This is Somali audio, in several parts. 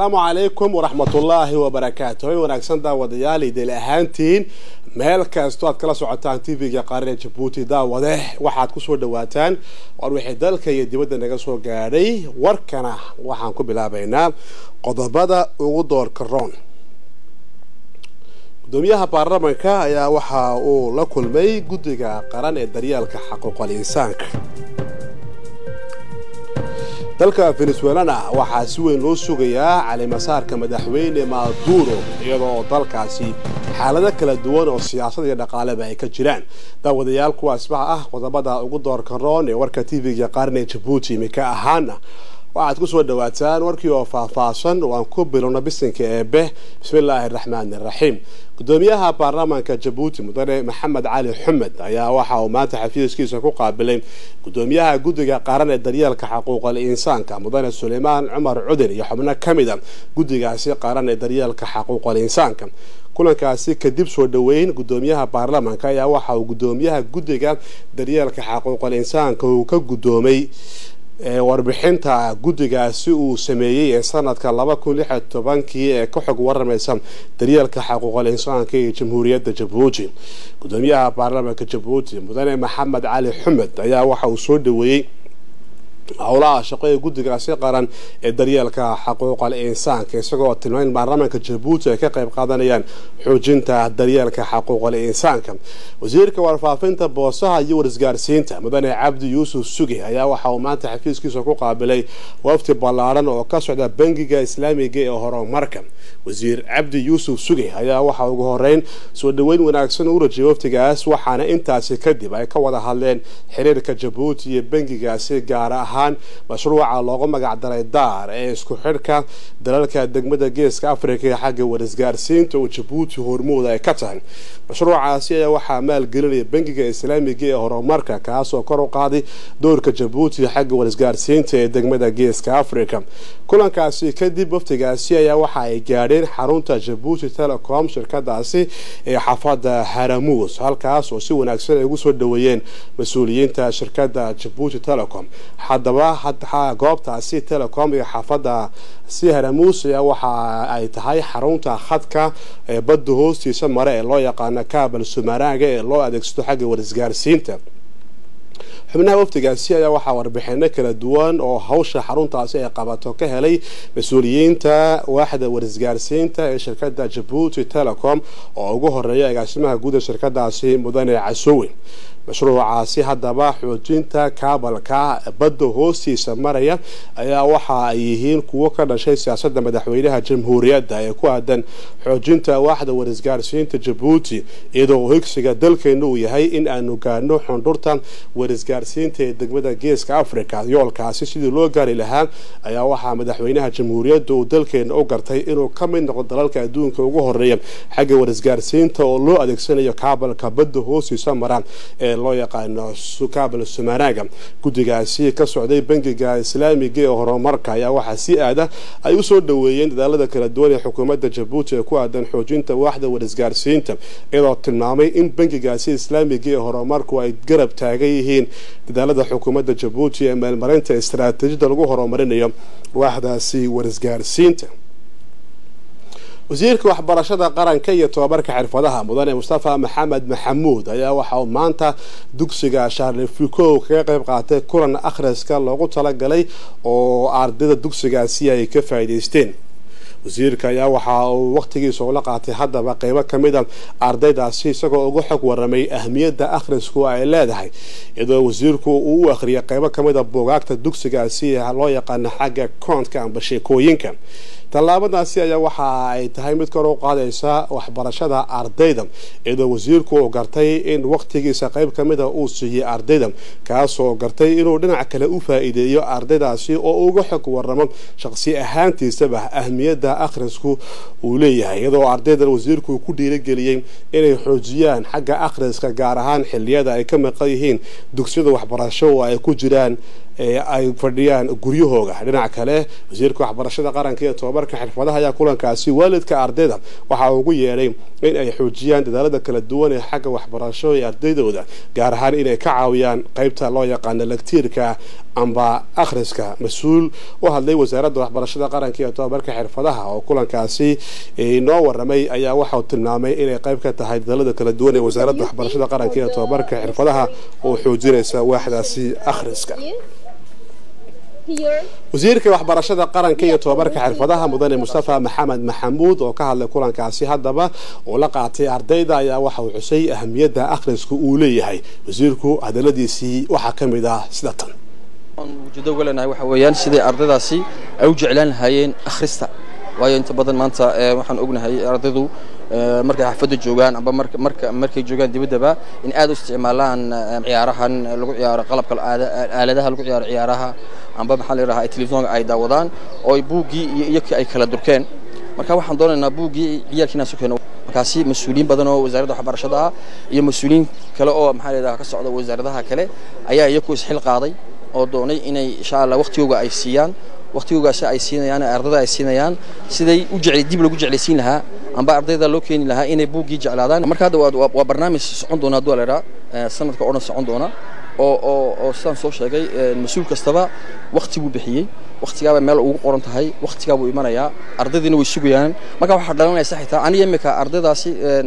asalaamu calaykum waraxmatullaahi wabarakaatu way wanaagsan daawadayaal idil ahaantiin meel kastoo aad kala socotaan tv-ga qaarada jabuuti daawade waxaad kusoo dhawaataan war wixii dalka iyo dibadda naga soo gaadhay warkana waxaan ku bilaabaynaa qodobada ugu doorka roon gudoomiyaha baarlamanka ayaa waxa uu la kulmay guddiga qaran ee daryeelka xaquuqal insaanka dalka venezuelana waxaa si weyn loo sugayaa calimasaarka madaxweyne maduro iyadoo dalkaasi xaalado kala duwan oo siyaasad iyo dhaqaaleba ay ka jiraan daawadayaal kuwaasbaha ah qodobada ugu doorka roon ee warka tv-ga qaarne jabuuti imika ahaana waxaad kusoo dhawaataan warkii oo faahfaahsan oo aan ku bilowno bisinka eebe bismillaahi araxmaani araxiim gudoomiyaha baarlamaanka jabuuti mudane maxamed cali xumed ayaa waxa uu maanta xafiiskiisa ku qaabilay gudoomiyaha guddiga qaran ee daryeelka xaquuqal insaanka mudane suleymaan cumar cudin iyo xubno ka mid a guddigaasi qaran ee daryeelka xaquuqal insaanka kulankaasi kadib soo dhoweyn gudoomiyaha baarlamaanka ayaa waxa uu gudoomiyaha guddiga daryeelka xaquuqal insaanka uu ka gudoomay warbixinta guddigaasi uu sameeyey ee sanadka laba kun lix iyo tobankii ee ka xog waramaysa daryeelka xaquuqal insaanka ee jamhuuriyadda jabuuti gudoomiyaha baarlamaanka jabuuti mudane maxamed cali xumed ayaa waxa uu soo dhaweeyey howlaha shaqo ee guddigaasi qaran ee daryeelka xaquuqal insaanka isagoo tilmayn baarlamaanka jabuuti ay ka qayb qaadanayaan xoojinta daryeelka xaquuqal insaanka wasiirka warfaafinta boosaha iyo warisgaarsiinta mudane cabdi yuusuf suge ayaa waxa uu maanta xafiiskiisa ku qaabilay wafti ballaaran oo ka socda bangiga islaamiga ee horumarka wasiir cabdi yuusuf suge ayaa waxa ugu horeyn soo dhaweyn wanaagsan u rajiyay waftigaas waxaana intaasi kadib ay ka wada hadleen xiriirka jabuuti iyo bangigaasi gaar ahaan mashruuca loogu magacdaray daar ee isku xidhka dalalka degmada geeska africa ee xagga warisgaarsiinta oo jabuuti hormooda ay ka tahay mashruucaasi ayaa waxaa maalgelinaya bangiga islaamiga ee horumarka kaasoo kor u qaaday doorka jabuuti xagga warisgaarsiinta ee degmada geeska africa kulankaasi kadib waftigaasi ayaa waxa ay gaadheen xarunta jabuuti telecom shirkadaasi ee xaafada haramuus halkaas oo si wanaagsan ay ugu soo dhaweeyeen mas-uuliyiinta shirkada jabuuti telecom haddaba goobtaasi telecom iyo xaafada si haramuus ayaa waxa ay tahay xarunta khadka ee badda hoostiisa mare ee loo yaqaano kaabal sumaraaga ee loo adeegsado xagga warisgaarsiinta xubnaha waftigaasi ayaa waxaa warbixino kala duwan oo hawsha xaruntaasi ay qabato ka helay mas-uuliyiinta waaxda warisgaarsiinta ee shirkada jabuuti telecom oo ugu horeeya agaasimaha guud ee shirkadaasi mudane casowe mashruucaasi haddaba xoojinta kaabalka badda hoostiisa maraya ayaa waxa ay yihiin kuwo ka dhashay siyaasada madaxweynaha jamhuuriyadda ee ku aadan xoojinta waaxda warisgaarsiinta jabuuti iyadoo higsiga dalkeena uu yahay in aanu gaadhno xundhurta warisgaarsiinta ee degmada geeska africa yoolkaasi sidii loo gaari lahaa ayaa waxaa madaxweynaha jamhuuriyadda uu dalkeena u gartay inuu ka mid noqdo dalalka adduunka ugu horeeya xagga warisgaarsiinta oo loo adeegsanayo kaabalka badda hoostiisa mara ee loo yaqaano kaabal sumaraaga guddigaasi ka socday bangiga islaamiga ee horumarka ayaa waxaa si aada ay usoo dhaweeyeen dadaalada kala duwan ee xukuumadda jabuuti ee ku aadan xoojinta waaxda warisgaarsiinta iyadoo tilmaamay in bangigaasi islaamiga ee horumarku ay garab taagan yihiin dadaalada xukuumadda jabuuti ee meelmarinta istaraatiijiyada lagu horumarinayo waaxdaasi warisgaarsiinta wasiirka waxbarashada qaranka iyo tobabarka xirfadaha mudane mustafa maxamed maxamuud ayaa waxa uu maanta dugsiga sharlefuco kaga qayb qaatay kulan akhriska loogu talagalay oo ardayda dugsigaasi ay ka faa'iidaysteen wasiirka ayaa waxa uu waqtigiisa ula qaatay haddaba qeybo ka mid a ardaydaasi isagoo uga xog waramay ahmiyadda akhrisku ay leedahay iyadoo wasiirku uu u akhriyay qeybo ka mid a buugaagta dugsigaasi loo yaqaano xagga koontka amba sheekooyinka tallaabadaasi ayaa waxa ay tahay mid kor u qaadaysa waxbarashada ardayda iyadoo wasiirku uu gartay in waqtigiisa qayb ka mida uu siiyey ardayda kaasoo gartay inuu dhinac kale u faa'iideeyo ardaydaasi oo uga xog waramo shaqsi ahaantiisaba ahmiyadda akhrisku uu leeyahay iyadoo ardaydan wasiirku ku dhiirigeliyey inay xoojiyaan xagga akhriska gaar ahaan xiliyada ay ka maqan yihiin dugsiyada waxbarasho oo ay ku jiraan ay fadhiyaan guryahooga dhinac kale wasiirka waxbarashada qaranka iyo tobabarka xirfadaha ayaa kulankaasi waalidka ardayda waxa uu ugu yeedhay in ay xoojiyaan dadaalada kala duwan ee xagga waxbarasho ee ardaydooda gaar ahaan inay ka caawiyaan qeybta loo yaqaano lagtiirka amba akhriska mas-uul u hadlay wasaaradda waxbarashada qaranka iyo tobabarka xirfadaha oo kulankaasi noo waramay ayaa waxauu tilmaamay inay qayb ka tahay dadalada kala duwan ee wasaaradda waxbarashada qaranka iyo tobabarka xirfadaha oo xoojinaysa waaxdaasi akhriska wasiirka waxbarashada qaranka iyo tobabarka xirfadaha mudane mustafa maxamed maxamuud oo ka hadlay kulankaasi haddaba uu la qaatay ardayda ayaa waxa uu xusay ahamiyadda akhrisku uu leeyahay wasiirku hadaladiisii waxaa ka mid ah sida tan ujeedo uga leenahay waxa weeyaan siday ardaydaasi ay u jeclaan lahaayeen akhrista waayo inta badan maanta waxaan ognahay ardaydu markay xaafadda joogaan amba marka markay joogaan dibaddaba in aad u isticmaalaan ciyaarahan lagu ciyaaro qalabka aaladaha lagu ciyaaro ciyaaraha amba maxaa la yidhahaa telefisonka ay daawadaan oo buuggii iyo iyakii ay kala durkeen marka waxaan doonaynaa buuggii ciyaalkii inaan sukeeno markaasi mas-uuliyiin badan oo wasaaradda waxbarashada ah iyo mas-uuliyiin kale oo maxaa la yidhaha ka socda wasaaradaha kale ayaa iyaku isxil qaaday oo doonay inay insha allah waqtigooga ay siiyaan waqtigoogaasi ay siinayaan ardayda ay siinayaan siday u jecel dib lagu jeclaysiin lahaa amba ardayda loo keeni lahaa inay buuggii jeclaadaan marka hadda waa barnaamij socon doona hadduu la idhaa sanadka oo dhan socon doona oo oo oo sidaan soo sheegay mas-uul kastaba waqti buu bixiyey waqtigaaba meel ugu qoran tahay waqtigaa buu imanayaa ardaydiina way sugayaan marka waxaa dhalanaysa xitaa aniga imika ardaydaasi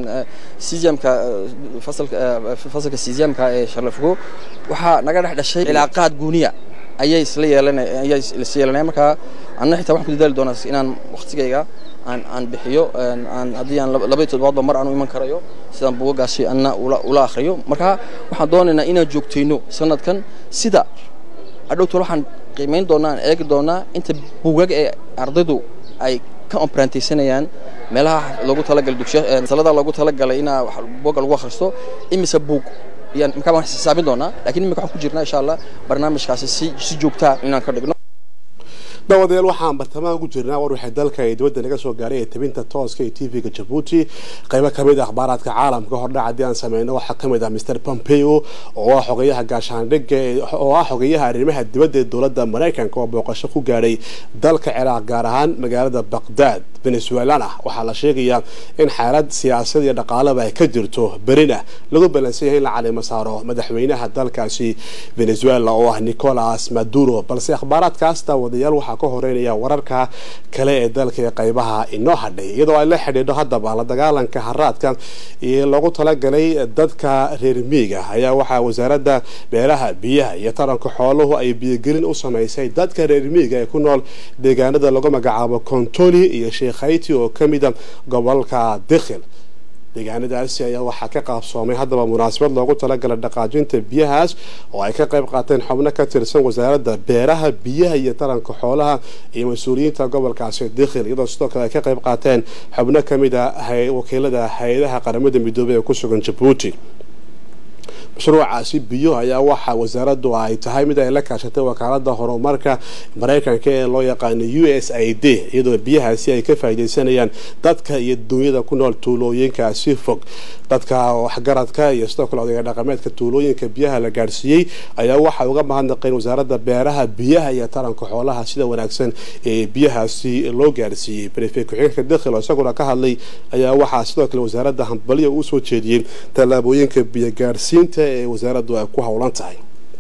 cesiamka fasalka fasalka cesiamka ee sharlafogo waxaa naga dhex dhashay cilaaqaad guuniya ayay isla yeelanay ayay isla yeelanaya marka anna xitaa waxaan ku dadaali doonaa inaan waqtigayga aan aan bixiyo aan haddii aan labaiyo toddobaadba mar aan u iman karayo sidaan buugagaasi anna ula ula akhriyo marka waxaan doonaynaa inaan joogtayno sanadkan sida adhowtol waxaan qiimayn doonaa aan eegi doonaa inta buugag ee ardaydu ay ka ombrantaysanayaan meelaha loogu talagalay dugsiya salada loogu talagalay inaa buugga lagu akhristo imise buug ayaan markaa waan xisaabin doonaa lakiin imika waxaan ku jirnaa insha allah barnaamijkaasi si si joogtaa inaan ka dhigno daawadayaal waxaan bartamaha ku jirnaa war waxay dalka ee dibadda naga soo gaaray ee tabinta tooska ee t v-ga jabuuti qaybo kamid ah akhbaaraadka caalamka hordhac haddii aan sameyno waxaa kamid ah mr pompeo oo ah xogeyaha gaashaandhigga oo ah xogeyaha arrimaha dibadda ee dowladda maraykanka oo booqasho ku gaadhay dalka ciraaq gaar ahaan magaalada baqdaad venezuelana waxaa la sheegayaa in xaalad siyaasad iyo dhaqaalaba ay ka jirto berina lagu balansan yahay in la calimo saaro madaxweynaha dalkaasi venezuela oo ah nicolas maduro balse akhbaaraadkaas daawadayaal waxaa ka horeynaya wararka kale ee dalka ee qaybaha inoo hadhay iyadoo ay la xidhiidho haddaba la dagaalanka haraadka iyo loogu talagalay dadka reer miiga ayaa waxaa wasaaradda beeraha biyaha iyo taranka xooluhu ay biyogelin u samaysay dadka reer miiga ee ku nool deegaanada lagu magacaabo kontoli iyo sheekhayti oo ka mida gobolka dikhil deegaanadaasi ayaa waxaa ka qaabsoomay haddaba munaasabad loogu talagalay dhaqaajinta biyahaas oo ay ka qayb qaateen xubno ka tirsan wasaaradda beeraha biyaha iyo taranka xoolaha iyo mas-uuliyiinta gobolkaasi dikhil iyadoo sidoo kale ay ka qayb qaateen xubno ka mid a wakiilada hay-adaha qaramada midoobey ee ku sugan jabuuti mashruucaasi biyo ayaa waxaa wasaaraddu ay tahay mid ay la kaashatay wakaalada horumarka maraykanka ee loo yaqaano u s i d iyadoo biyahaasi ay ka faaideysanayaan dadka iyo dunyada ku nool tuulooyinkaasi fog dadka waxgaradka iyo sidoo kale odayga dhaqameedka tuulooyinka biyaha la gaadhsiiyey ayaa waxay uga mahadnaqeen wasaaradda beeraha biyaha iyo taranka xoolaha sida wanaagsan ee biyahaasi loo gaadhsiiyey brefe ku-xigeenka dakhil oo isaguna ka hadlay ayaa waxaa sidoo kale wasaaradda hambalyo uu soo jeediyey tallaabooyinka biyo gaadhsiinta ee wasaaraddu ay ku howlan tahay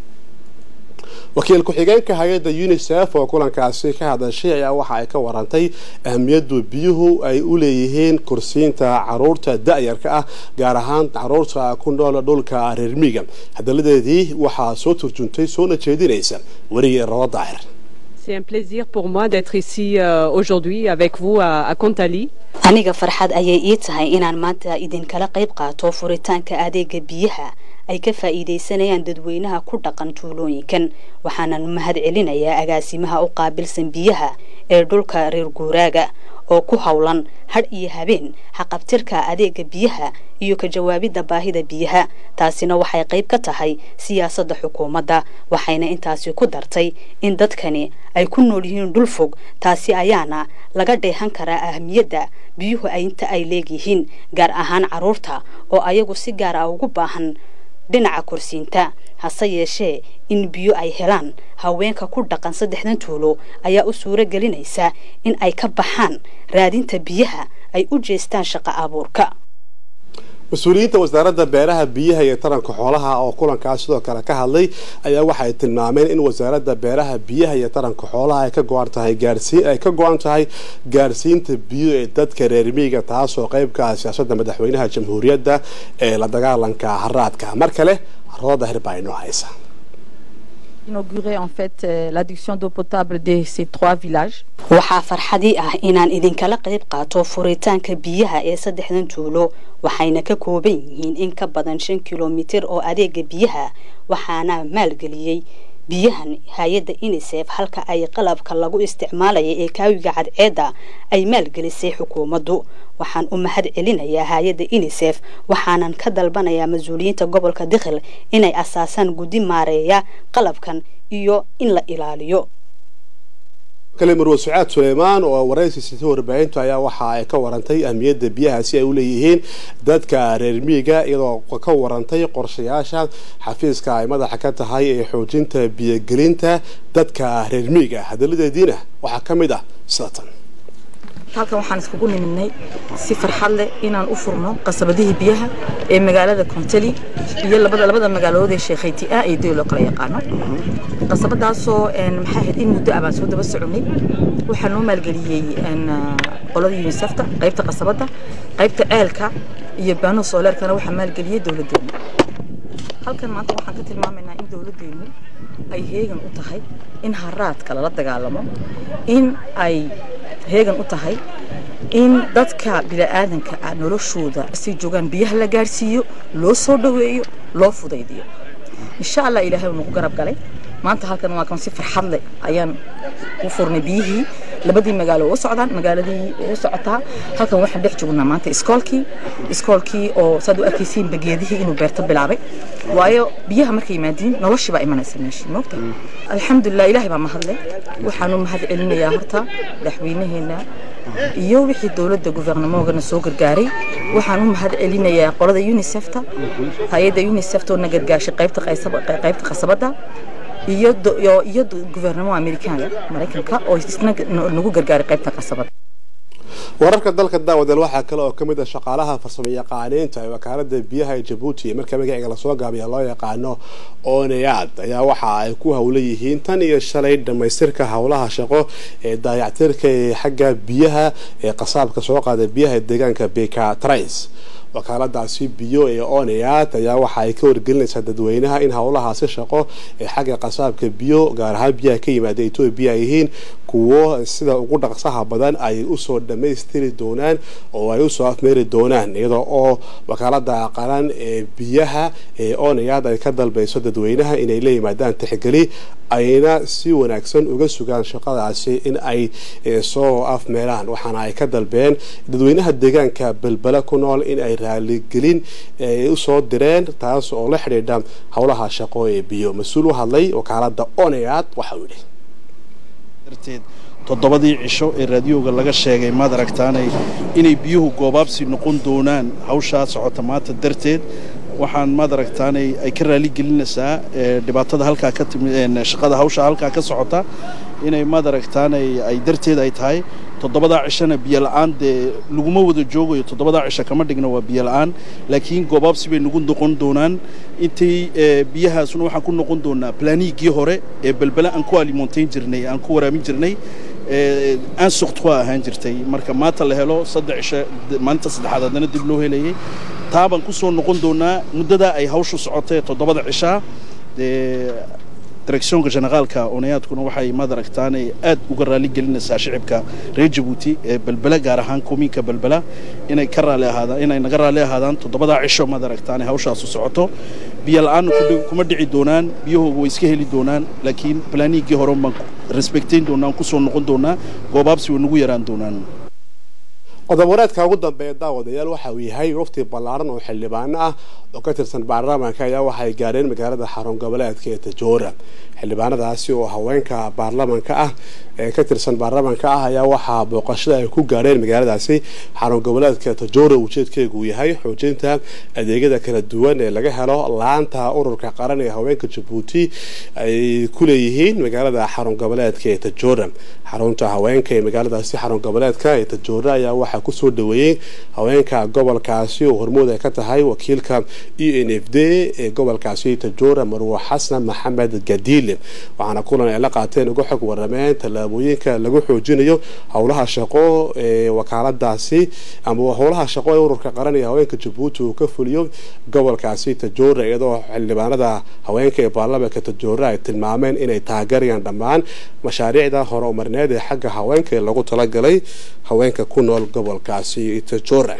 wakiil ku-xigeenka hay-adda unisef oo kulankaasi ka hadashay ayaa waxa ay ka warantay ahamiyadu biyuhu ay u leeyihiin kursiinta caruurta da-yarka ah gaar ahaan caruurta ku nool dhulka reermiiga hadaladeedii waxaa soo turjuntay soona jeedinaysa werige rabo daahir C'est un plaisir pour moi d'être ici euh, aujourd'hui avec vous à, à Kontali. aniga farxad ayay ii tahay inaan maanta idinkala qayb qaato furitaanka adeega biyaha ay ka faa'iidaysanayaan dadweynaha ku dhaqan tuulooyinkan waxaanan mahad celinayaa agaasimaha u qaabilsan biyaha ee dhulka reer guuraaga oo ku howlan hadh iyo habeen haqabtirka adeega biyaha iyo ka jawaabidda baahida biyaha taasina waxay qayb ka tahay siyaasadda xukuumadda waxayna intaasi ku dartay in dadkani ay ku nool yihiin dhul fog taasi ayaana laga dheehan karaa ahamiyadda biyuhu inta ay leegyihiin gaar ahaan carruurta oo ayagu si gaar ah ugu baahan dhinaca kursiinta hase yeeshee in biyo ay helaan haweenka ku dhaqan saddexdan tuulo ayaa u suuro gelinaysa in ay ka baxaan raadinta biyaha ay u jeestaan shaqo abuurka mas-uuliyiinta wasaaradda beeraha biyaha iyo taranka xoolaha oo kulankaas sidoo kale ka hadlay ayaa waxay tilmaameen in wasaaradda beeraha biyaha iyo taranka xoolaha ay ka go-an tahay gaarsiin ay ka go-an tahay gaarsiinta biyo ee dadka reer miyiga taasoo qeybka ah siyaasadda madaxweynaha jamhuuriyadda ee la dagaalanka haraadka mar kale rooda hir baa inoo haysa inaugurer en fait euh, l'adduction d'eau potable de ces trois villages. waxaa farxadii ah inaan idinkala qayb qaato furitaanka biyaha ee saddexdan tuulo waxayna ka kooban yihiin in ka badan shan kilomitir oo adeega biyaha waxaana maalgeliyey biyahan hay-adda unisef halka ay qalabka lagu isticmaalaya ee kaawiga cadceedda ay maalgelisay xukuumaddu waxaan u mahad celinayaa hay-adda unisef waxaanan ka dalbanayaa mas-uuliyiinta gobolka dikhil inay asaasaan guddi maareeya qalabkan iyo in la ilaaliyo kale marwe sucaad suleymaan oo waraysi sitay warbaahintu ayaa waxa ay ka warantay ahmiyadda biyaha si ay u leeyihiin dadka reer miyiga iyadoo ka warantay qorshayaasha xafiiska ay madaxa ka tahay ee xoojinta biyogelinta dadka reer miyiga hadaladeediina waxaa ka mid ah sida tan halkan waxaan iskugu nimidnay si farxad leh inaan u furno qasabadihii biyaha ee magaalada konteli iyo labada labada magaalood ee sheekhayti ah iyo dee loo kala yaqaano qasabadaasoo maxaa ahayd in muddo ah baan soo daba soconay waxaa noo maalgeliyey qolada unisefta qaybta qasabada qaybta ceelka iyo baano sooleerkana waxaa maalgeliyey dowladdeena halkan maanta waxaan ka tilmaamaynaa in dowladdeenu ay heegan u tahay in haraadka lala dagaalamo in ay heegan u tahay in dadka bini'aadanka ah noloshooda si joogaan biyaha la gaadhsiiyo loo soo dhoweeyo loo fudaydiyo insha allah ilaahay uu nagu garab galay maanta halkan waa kan si farxad leh ayaan u furnay biyihii labadii magaalo u socdaan magaaladii u socotaa halkan waxaan dhex joognaa maanta iskoolkii iskoolkii oo saad u arkaysiin bageedihii inuu beerto bilaabay waayo biyaha markay yimaadiin noloshii baa imanaysa meeshii moogta alxamdulilah ilaahay baa mahadle waxaanu mahad celinayaa horta madaxweynaheena iyo wixii dowladda guvernamoogana soo gargaaray waxaan u mahad celinayaa qolada unisefta hay-adda unisefta oo na gargaashay qaybta qaybta qasabada iyo iyo guvernamo amerikaanka maraykanka oo isna nagu gargaaray qaybta qasabada wararka dalka daawadeel waxaa kale oo kamid ah shaqaalaha farsamo yaqaaniinta ee wakaalada biyaha ee jabuuti marka magaciga lasoo gaabiya loo yaqaano oneyaad ayaa waxa ay ku howla yihiin tan iyo shalay dhamaystirka howlaha shaqo ee daayactirka ee xagga biyaha ee qasaabka soo qaada biyaha ee deegaanka beka trais wakaaladaasi biyo ee oneyaad ayaa waxa ay ka wargelinaysaa dadweynaha in howlahaasi shaqo ee xagga qasaabka biyo gaar ahaan biyaha ka yimaada etoobiya ay yihiin kuwo sida ugu dhaqsaha badan ay usoo dhammaystiri doonaan oo ay usoo afmeeri doonaan iyadoo oo wakaalada qaran ee biyaha ee oneyaad ay ka dalbayso dadweynaha inay la yimaadaan tixgeli ayna si wanaagsan uga sugaan shaqadaasi in ay soo afmeeraan waxaana ay ka dalbeen dadweynaha deegaanka belbele ku nool in ay raaligelin usoo direen taas oo la xidhiidha howlaha shaqo ee biyo mas-uul u hadlay wakaalada oneyaad waxauu yidhi darteed toddobadii cisho ee raadiyooga laga sheegay maad aragtaanay inay biyuhu goobaabsi noqon doonaan hawshaa socota maanta darteed waxaan maad aragtaanay ay ka raali gelinaysaa dhibaatada halkaa ka timi shaqada hawsha halkaa ka socota inay maad aragtaanay ay darteed ay tahay toddobadaa cishana biyo la-aan dee laguma wada joogayo toddobadaa cisho kama dhigna waa biyo la-aan laakiin goobaabsi bay nagu noqon doonaan intay biyahaasuna waxaan ku noqon doonaa planiigii hore ee belbele aan ku alimontayn jirnay aan ku waraamin jirnay aan suqtwa ahaan jirtay marka maanta la helo saddex cisho maalinta saddexaad haddana dib loo helayay taa baan ku soo noqon doonaa muddadaa ay hawshu socotay toddobada cishaa dee directionka generaalka onayaadkuna waxay maad aragtaanay aad uga raali gelinaysaa shicibka reer jabuuti ee belbela gaar ahaan komiinka belbela inay ka raali ahaadaan inay naga raali ahaadaan toddobadaa cisho maad aragtaanay hawshaasu socoto biyo la-aan kuma dhici doonaan biyahooga way iska heli doonaan laakiin planiigii hore baan respectayn doonaa kusoo noqon doonaa goobaabsi way nagu yaraan doonaan qodob wareedka ugu dambeeya daawadayaal waxa uu yahay wafti ballaaran oo xildhibaano ah oo ka tirsan baarlamaanka ayaa waxay gaareen magaalada xarun goboleedka ee tajoora xildhibaanadaasi oo haweenka baarlamaanka ah ee ka tirsan baarlamaanka ah ayaa waxaa booqashada ay ku gaadheen magaaladaasi xarun goboleedka tajora ujeedkeegu yahay xoojinta adeegyada kala duwan ee laga helo laanta ururka qaran ee haweenka jabuuti ay ku leeyihiin magaalada xarun goboleedka ee tajora xarunta haweenka ee magaaladaasi xarun goboleedka ee tajora ayaa waxaa kusoo dhaweeyey haweenka gobolkaasi oo hormuud ay ka tahay wakiilka e n f d ee gobolkaasi tajora marwo xasan maxamed gadiile waxaana kulan ay la qaateen uga xog warameen tallaabooyinka lagu xoojinayo howlaha shaqo ee wakaaladaasi ama howlaha shaqo ee ururka qaran ee haweenka jabuuti uu ka fuliyo gobolkaasi tajora iyadoo xildhibaanada haweenka ee baarlamaanka tajora ay tilmaameen inay taageerayaan dhammaan mashaariicda horumarneed ee xagga haweenka ee lagu talagalay haweenka ku nool gobolkaasi tajora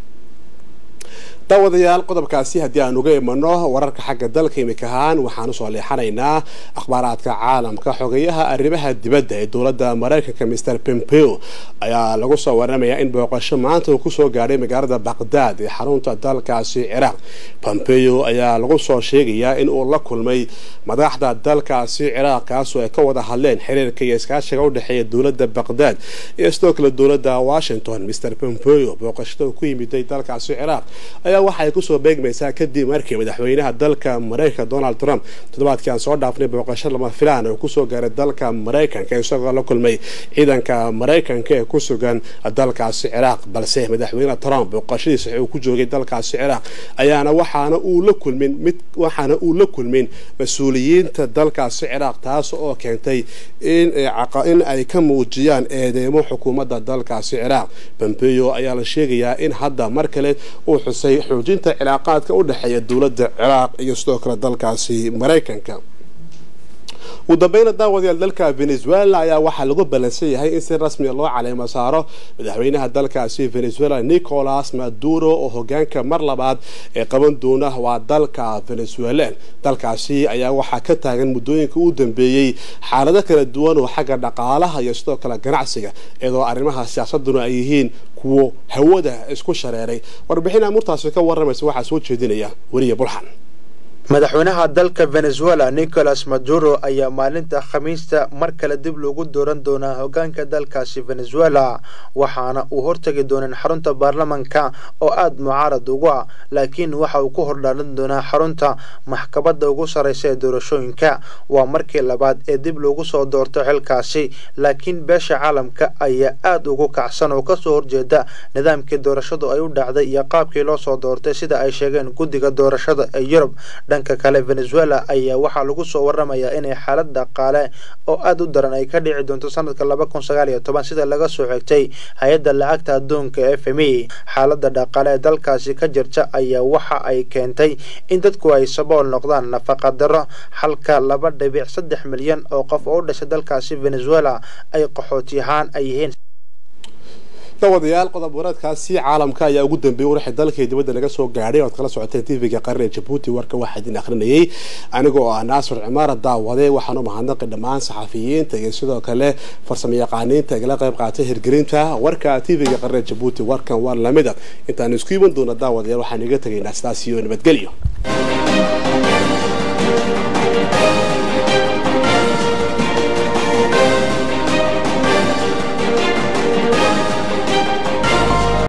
daawadayaal qodobkaasi haddii aan uga imano wararka xagga dalka imika ahaan waxaan usoo leexanaynaa akhbaaraadka caalamka xogeyaha arrimaha dibadda ee dowladda maraykanka mr pompeo ayaa lagu soo waramayaa in booqasho maanta uu kusoo gaadhay magaalada baqdaad ee xarunta dalkaasi ciraaq pompeo ayaa lagu soo sheegayaa in uu la kulmay madaxda dalkaasi ciraaq kaasoo ay ka wada hadleen xiriirka iyo iskaashiga u dhexeeya dowladda baqdaad iyo sidoo kale dowladda washington mr pompeo booqashada uu ku yimiday dalkaasi ciraaq ayaa waxaay kusoo beegmaysaa kadib markii madaxweynaha dalka maraykanka donald trump toddobaadkii aan soo dhaafnay booqasho lama filaan oo kusoo gaaray dalka maraykanka isagoo la kulmay ciidanka maraykanka ee ku sugan dalkaasi ciraaq balse madaxweyne trump booqashadiisa uu ku joogay dalkaasi ciraaq ayaana waxaana uu la kulmin mid waxaana uu la kulmin mas-uuliyiinta dalkaasi ciraaq taas oo keentay in in ay ka muujiyaan eedeymo xukuumadda dalkaasi ciraaq pompeo ayaa la sheegayaa in hadda mar kale uu xusay xoojinta cilaaqaadka u dhexeeya dowladda ciraaq iyo sidoo kale dalkaasi maraykanka ugu dambeyna daawadayaal dalka venezuela ayaa waxaa lagu ballansan yahay in si rasmiya loo caleemo saaro madaxweynaha dalkaasi venezuela nicolas maduro oo hogaanka mar labaad ee qaban doona waa dalka venezuelan dalkaasi ayaa waxaa ka taagan muddooyinka u dambeeyey xaalado kala duwan oo xagga dhaqaalaha iyo sidoo kale ganacsiga iyadoo arrimaha siyaasaduna ay yihiin kuwo hawada isku shareeray warbixin amurtaasi ka waramaysa waxaa soo jeedinaya weriye bulxan madaxweynaha dalka venezuela nicolas maduro ayaa maalinta khamiista mar kale dib loogu dooran doonaa hogaanka dalkaasi venezuela waxaana uu hortagi dooneen xarunta baarlamanka oo aada mucaarad ugu ah laakiin waxa uu ku hordhaalan doonaa xarunta maxkamadda ugu sarreysa ee doorashooyinka waa markii labaad ee dib loogu soo doorto xilkaasi laakiin beesha caalamka ayaa aada ugu kacsan oo kasoo horjeeda nidaamkii doorashadu ay u dhacday iyo qaabkii loo soo doortay sida ay sheegeen guddiga doorashada ee yurub dhanka kale venezuela ayaa waxaa lagu soo waramayaa inay xaalad dhaqaale oo aada u daran ay ka dhici doonto sanadka laba kun sagaal iyo toban sida laga soo xigtay hay-adda lacagta adduunka f m e xaaladda dhaqaale ee dalkaasi ka jirta ayaa waxa ay keentay in dadku ay sabool noqdaan nafaqa daro halka laba dhibic saddex milyan oo qof oo u dhashay dalkaasi venezuela ay qaxooti ahaan ay yihiin dawadayaal qodob wareedkaasi caalamka ayaa ugu dambeeyey waraxii dalka iyo dibadda laga soo gaadhay oad kala socoteen tvga qaran ee jabuuti warka waxaa idin akhrinayay anigoo ah naasir cimaara daawade waxaan u mahadnaqi dhammaan saxafiyiinta iyo sidoo kale farsamo yaqaaniinta igala qayb qaatay hirgelinta warka tvga qaran ee jabuuti warkan waa lamida intaan isku iman doona daawadayaal waxaan iga tegaynaa sidaas iyo nabadgelyo